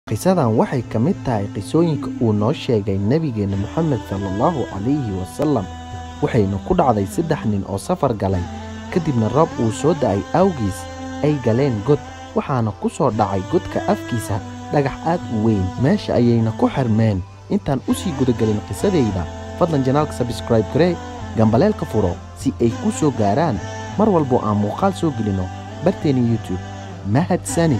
qisadan waxay ka mid tahay qisooyinka uu noo sheegay nebigeenna moxamed salaallahu calayhi wasalam waxayna ku dhacday saddex nin oo safar galay kadibna roob uu soo da'ay awgiis ay galeen god waxaana ku soo dhacay godka afkiisa dhagax aad u weyn meesha ayayna ku xirmeen intaan u sii gudagelin qisadayda fadlan janaalka sabskraib garee gambaleelka furo si ay ku soo gaaraan mar walbo aan muuqaal soo gelino barteena youtube mahadsani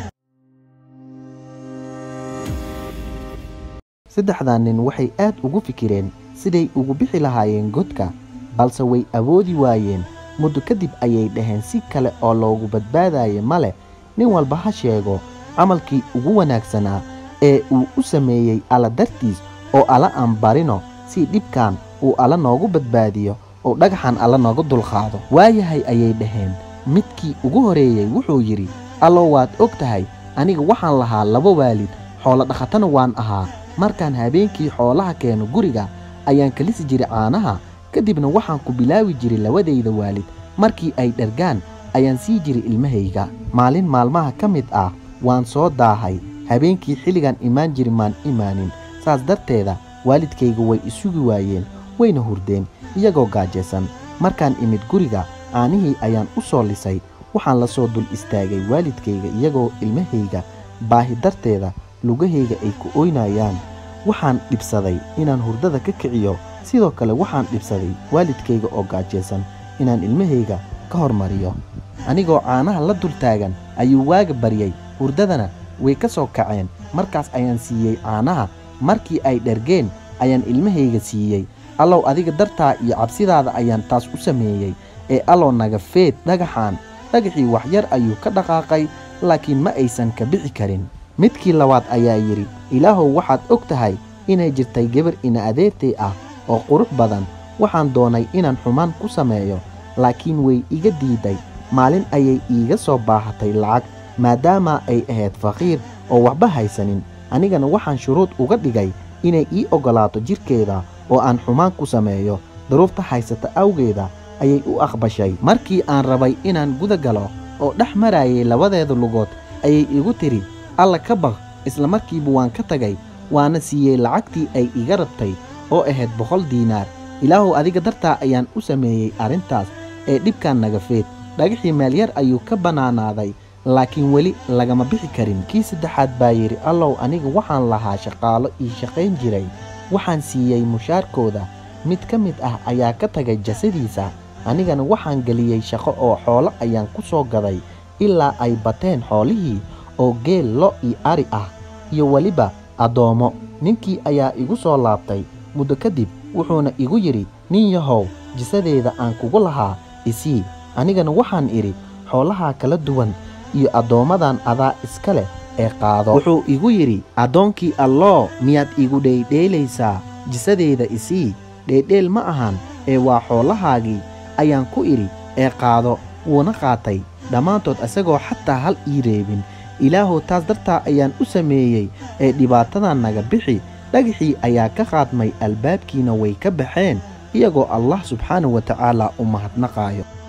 saddexdan nin waxay aad ugu fikireen siday ugu bixi lahaayeen godka balse way awoodi waayeen muddo kadib ayay dhaheen si kale oo loogu badbaadaye ma leh nin walba ha sheego camalkii ugu wanaagsanaa ee uu u sameeyey alla dartiis oo alla aan barino si dhibkan uu alla noogu badbaadiyo oo dhagaxan alla nooga dulqaado waayahay ayay dhaheen midkii ugu horeeyey wuxuu yidhi allow waad og tahay aniga waxaan lahaa laba waalid xoolo dhakhatana waan ahaa markaan habeenkii xoolaha keeno guriga ayaan kalisi jiray caanaha kadibna waxaan ku bilaawi jiray labadayda waalid markii ay dhargaan ayaan sii jiray ilmahayga maalin maalmaha ka mid ah waan soo daahay habeenkii xilligan imaan jiri maan imaanin saas darteeda waalidkayga way isugi waayeen wayna hurdeen iyagoo gaajaysan markaan imid guriga caanihii ayaan u soo lisay waxaan la soo dul istaagay waalidkayga iyagoo ilmahayga baahi darteeda lugahayga ay ku oynayaan waxaan dhibsaday inaan hurdada ka kiciyo sidoo kale waxaan dhibsaday waalidkayga oo gaajaysan inaan ilmahayga ka hormariyo anigoo caanaha la dul taagan ayuu waaga baryay hurdadana way ka soo kaceen markaas ayaan siiyey caanaha markii ay dhergeen ayaan ilmahayga siiyey allow adiga dartaa iyo cabsidaada ayaan taas u sameeyey ee allow naga feed dhagaxaan dhagaxii waxyar ayuu ka dhaqaaqay laakiin ma aysan ka bixi karin midkii labaad ayaa yidhi ilaahow waxaad og tahay inay jirtay gabar ina adeertay ah oo qurux badan waxaan doonay inaan xumaan ku sameeyo laakiin way iga diiday maalin ayay iiga soo baahatay lacag maadaama ay ahayd faqiir oo waxba haysanin anigana waxaan shuruud uga dhigay inay ii oggolaato jidhkeeda oo aan xumaan ku sameeyo duruufta haysata awgeeda ayay u aqbashay markii aan rabay inaan guda galo oo dhex marayay labadeeda lugood ayay igu tidhi alla ka baq isla markiiba waan ka tagay waana siiyey lacagtii ay iga rabtay oo ahayd boqol diinaar ilaahuw adiga dartaa ayaan u sameeyey arrintaas ee dhibkan naga feed dhagaxii meelyar ayuu ka bannaanaaday laakiin weli lagama bixi karin kii saddexaad baa yidhi allow aniga waxaan lahaa shaqaalo ii shaqayn jiray waxaan siiyey mushaarkooda mid ka mid ah ayaa ka tagay jasadiisa anigana waxaan geliyey shaqo oo xoolo ayaan ku soo gaday ilaa ay bateen xoolihii oo geel lo iyo ari ah iyo weliba addoommo ninkii ayaa igu soo laabtay muddo kadib wuxuuna igu yidhi nin yahow jisadeeda aan kugu lahaa isii anigana waxaan idhi xoolahaa kala duwan iyo addoommadan adaa iska leh ee qaado wuxuu igu yidhi addoonkii alloo miyaad igu dheydheelaysaa jisadeeda isii dheedheel ma ahan ee waa xoolahaagii ayaan ku idhi ee qaado wuuna qaatay dhammaantood isagoo xataa hal ii reebin ilaahow taas dartaa ayaan u sameeyey ee dhibaatadan naga bixi dhagaxii ayaa ka qaadmay albaabkiina way ka baxeen iyagoo allah subxaana wa tacaala u mahadnaqaayo